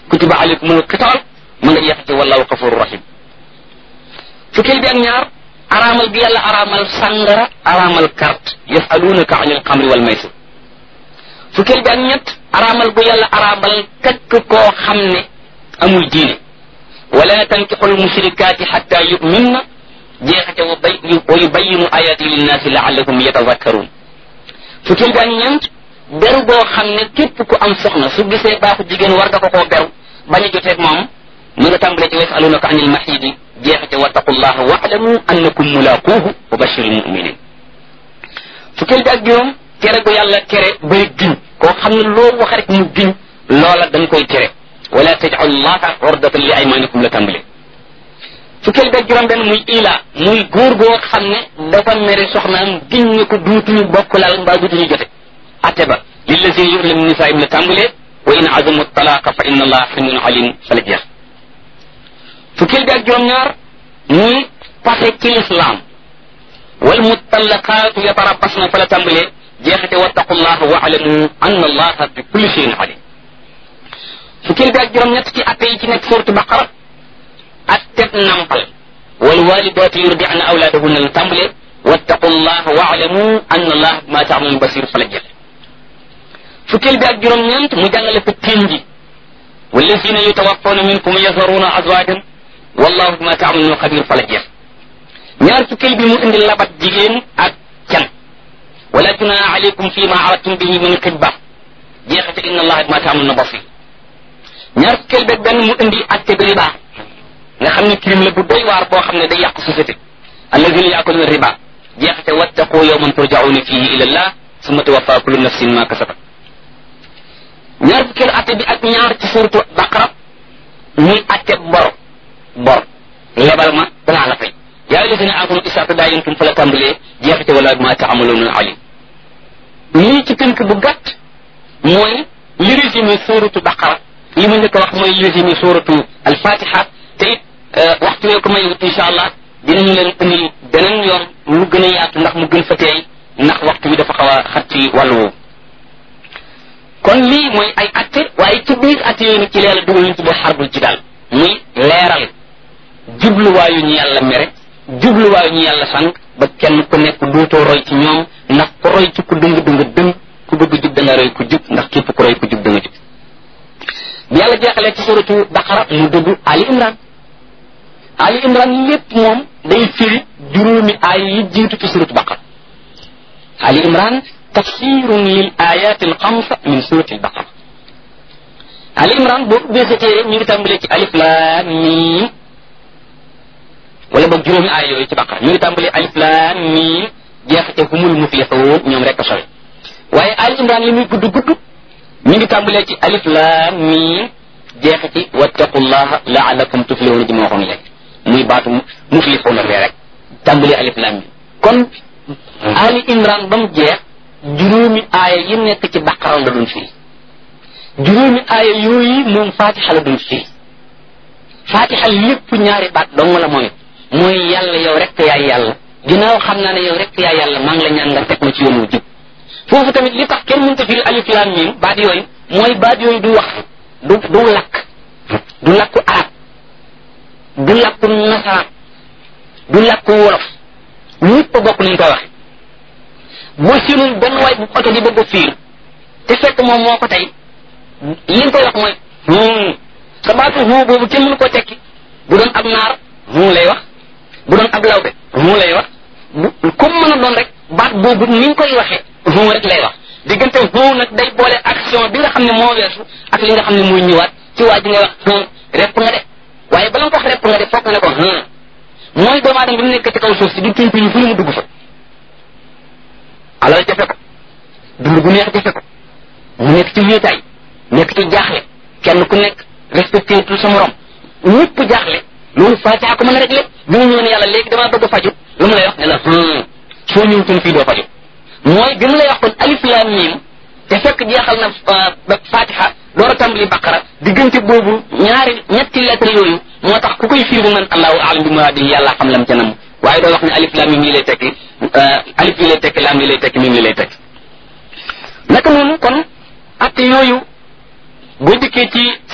kutiba alaykumul qital ma nga jeex ci wallahu xafuru rahim fukkeel bi ak ñaar araamal gi yàlla araamal sàngara araamal carte yasalunaka anil xamri wal maysir fukkeel bi ak ñett araamal gu yàlla araamal kakk koo xam ne amul diine wala tankixul mushrikaati xatta yuminna jeexate wa bay wa yubayinu ayati linnaasi laallahum yatadakkaruun fukkeel bi ak ñeent beru boo xam ne képp ku am soxna su gisee baaxu jigéen war nga ko koo beru bañ a joteeg moom mu nga tàmbalee ci yasalunaka anil maxiidi jeexate wattaqullaha waalamu annakum mulaquuhu wa bashiril muminin fukkeel bi ak juróom tere gu yàlla tere bay giñ koo xam ne loo wax rek mu giñ loola dañ koy tere wala tajcalu llaha ordatan li aymanikum la tàmbalee fukkeel bi ak juróom benn muy ila muy góor goo xam ne dafa mere soxnaam giñ ne ko duutuñu bokk lal mbaa duutuñu jote atte ba lillazina yu'luna min nisaa'ihim la tàmbalee wa in azamu talaqa fa inna allaha xalimun alim fa la jeex fukkeel bi ak juróom ñaar muy pase ci lislaam wal mutallaqaatu yatarabbasna fa la tàmbalee jeexate wattaqullaha wa alamu anna allaha bi kulli shay'in alim fukkeel bi ak juróom ñett ci atte yi ci nekk suuratu baqara atteb nampal wal walidaatu yurdi'na awlaadahunna la tàmbalee wattaqullaha wa alamu anna allaha bima ta'malun basir fa la jeex fukkeel bi ak juróom ñeent mu jàngale ko teen ji wallazina yutawaffawna minkum yazaruna azwajan wallahu bima ta'maluna xabir fa la jeex ñaar fukkeel bi mu indi labat jigéen ak can wala junaha alaykum fi ma aradtum bihi min xibba jeexate inna allaha bima ta'maluna basir ñaar fukkeel beeg benn mu indi atte bi riba nga xam ne crime la bu doy waar boo xam ne day yàq société alladina yaakuluna riba jeexate wattaqu yawman turja'una fihi ila allah summa tuwaffa kullu nafsin ma kasabat ñaar fukkeel atte bi ak ñaar ci suuratu baqara muy atte bor bor lebal ma danaa la fay yaa alladina amanu isaa tadaayantum fa la tàmbalee jeexite wala ma taamaluuna alim lii ci tënk bu gàtt mooy li résumé suuratu baqara li ma njëkk a wax mooy li résumé suuratu alfatiha te it waxtu wee ko may wut incha allah dinañu leen indil beneen yoon lu gën a yaatu ndax mu gën fa teey ndax waxtu bi dafa xaw a xat ci wàllu woowu kon lii mooy ay atte waaye ci biir atte yooyu nag ci leela dugal ñu tuddee xarbul ci daal muy leeral jubluwaayu ñu yàlla mere jubluwaayu ñu yàlla sànq ba kenn ku nekk dootoo roy ci ñoom ndax ku roy ci ku dëng dëng dëng ku bëgg jub da nga roy ku jub ndax képp ku roy ku jub da nga jub bi yàlla jeexalee ci suratu baqara mu dugg ali imran ali imran lépp moom day firi juróomi aay yi jiitu ci suratu baqara ali imran tafsirun lil ayati alxamsa min surati albaqara ali imran boo ubbee sa téere ñu ngi tàmbalee ci alif lam mim wala boog juróomi aay yooyu ci baqara ñu ngi tàmbalee alif lam mim jeexate humul muflixuun ñoom rek a sori waaye ali imran li muy gudd gudd ñu ngi tàmbalee ci alif lam mim jeexati wattaqullaha laalakum tuflihuna ji ma waxoon léegi muy baatu muflixuuna bee rek tàmbalee alif lam mim kon ali imran ba mu jeex juróomi aaya yi nekk ci baqara la doon firi juróomi aaya yooyu moom fatixa la doon firi fatixa lépp ñaari baat dong la mooy mooy yàlla yow rek yaay yàlla ginnaaw xam naa ne yow rek yaay yàlla maa ngi la ñaan nga teg ma ci yoon wu jub foofu tamit li tax kenn mënta firi alif lam mim baat yooyu mooy baat yooyu du wax du du lakk du lakku arab du lakku nasaraan du lakku wolof ñëpp a bokk nañ koy waxe boo séenul benn waay bu oto di bëgg a fiir te fekk moom moo ko tey li nga koy wax mooy hum sa baatu hum boobu kenn mënu ko tekki bu doon ab naar hum lay wax bu doon ab lawbe hum lay wax bu comme mën a doon rek baat boobu ni nga koy waxee hum rek lay wax diggante hum nag day boole action bi nga xam ne moo weesu ak li nga xam ne mooy ñëwaat ci waa ji ngay wax hum repp nga de waaye bala nga ko wax repp nga de foog nga ne ko hum mooy doomu aadama bi mu nekk ci kaw suuf si di tuñ tuñ fu ne mu dugg fa alal jafe ko dund gu neex jafe ko mu nekk ci wéetaay nekk ci jaaxle kenn ku nekk respecté tout sa morom ñëpp jaaxle loolu fatiha ko mën a rek lépp bi mu ñëw ne yàlla léegi damaa bëgg a faju lu mu lay wax ne la soo ñëwutoon fii doo faju mooy bi mu lay wax kon alif lam mim te fekk jeexal na fatiha door a tàmbali baqara diggante boobu ñaari ñetti lettre yooyu moo tax ku koy firi bu man allahu alam bi muraadi yàlla xam lam ca nam waaye doo wax ne alif lam mim lii lay tekki alif lii lay tekki lam lii lay tekki mim lii lay tekki naka noonu kon atte yooyu boo dikkee ci